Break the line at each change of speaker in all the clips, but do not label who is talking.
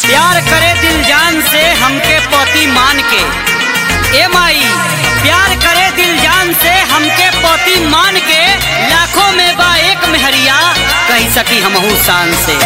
प्यार करे दिल जान से हमके पति मान के ए माई प्यार करे दिल जान से हमके पति मान के लाखों में बा एक मेहरिया कही सकी हमहू शान से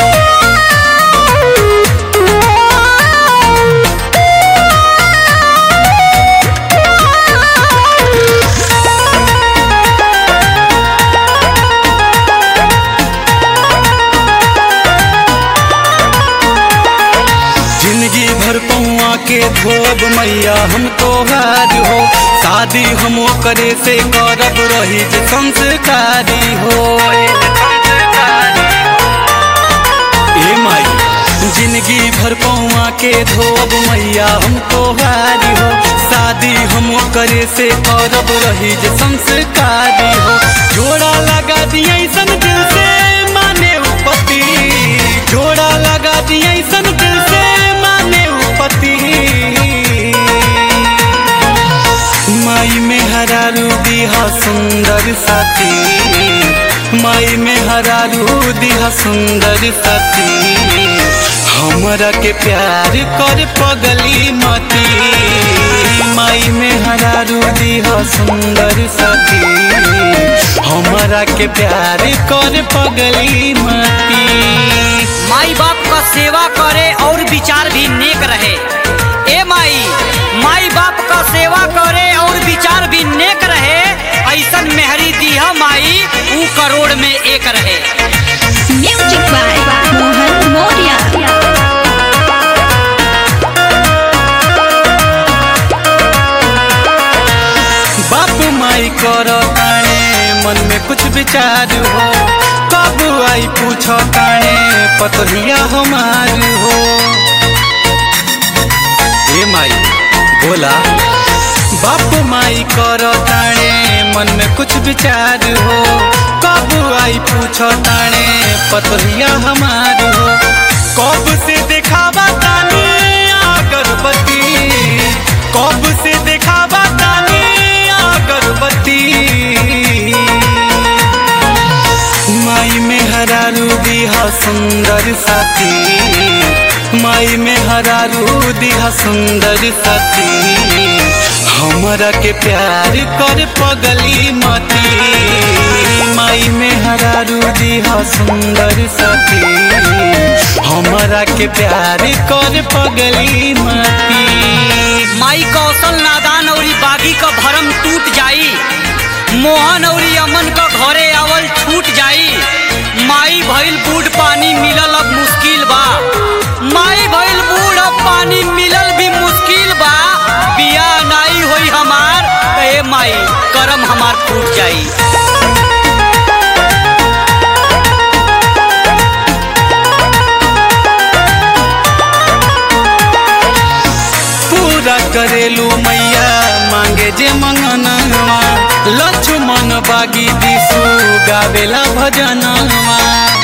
जिंदगी भर पौआ के धोब मैया हम तोहार हो शादी हम करे से करब रही जे संस्कारी हो ए माई जिंदगी भर पौआ के धोब मैया हम तोहार हो शादी हम करे से करब रही जे संस्कारी हो जोड़ा लगा दिया सन दिल से माने उपति जोड़ा लगा दिया सन दिल से माने उपति माई में हरारू दिहा सुंदर साथी माई में हरारू दिहा सुंदर साथी हमरा के प्यार कर पगली मती माई में हरारू दिहा सुंदर साथी हमरा के प्यार कर पगली मती
माई बाप का सेवा करे और विचार भी नेक रहे ए माई माई बाप का सेवा करे और विचार भी नेक रहे ऐसन मेहरी दिया माई ऊ करोड़ में एक रहे
Music by Mohan Moria.
बाप माई करो काने मन में कुछ विचार हो कब आई पूछो काने पतरिया हमार हो ए माई बोला बाप माई करो ताने मन में कुछ विचार हो कब आई पूछो ताने पतरिया हमार हो कब से दिखावा ताने अगरबत्ती कब से दिखावा ताने अगरबत्ती माई में हरारू दिहा सुंदर साथी माई में हरारू दिहा सुंदर साथी हमरा के प्यार कर पगली मती माई में हरारू दिहा सुंदर साथी हमरा के प्यार कर पगली मती
माई कौशल नादान और बागी का भरम टूट जाई मोहन और अमन का घरे आवल छूट जाई माई भइल बूढ़ पानी मिलल अब मुश्किल बा माई भइल बूढ़ अब पानी मिलल भी मुश्किल बा बिया नाई होई हमार त ए माई करम हमार फूट जाई
पूरा करेलू मैया मांगे जे मंगनवा लक्ष्मण बागी दिसु गावेला भजनवा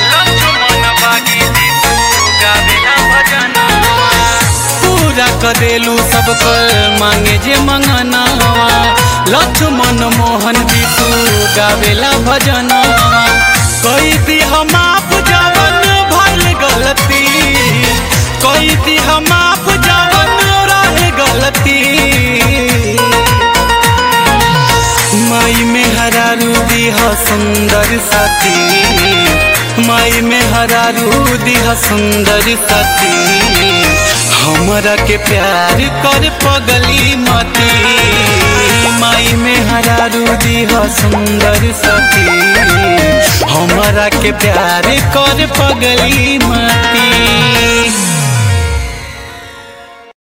पूरा करेलू सब कर मांगे जे मंगनवा लक्ष्मण मोहन दिसु गावेला भजनवा कई दी हम आप जवन भइल गलती कई दी हम आप जवन रहे गलती माई में हरारू दिहा सुंदर साथी माई में हरारू दिहा सुंदर साथी हमरा के प्यार कर पगली मती माई में हरारू दिहा सुंदर साथी हमरा के प्यार कर पगली मती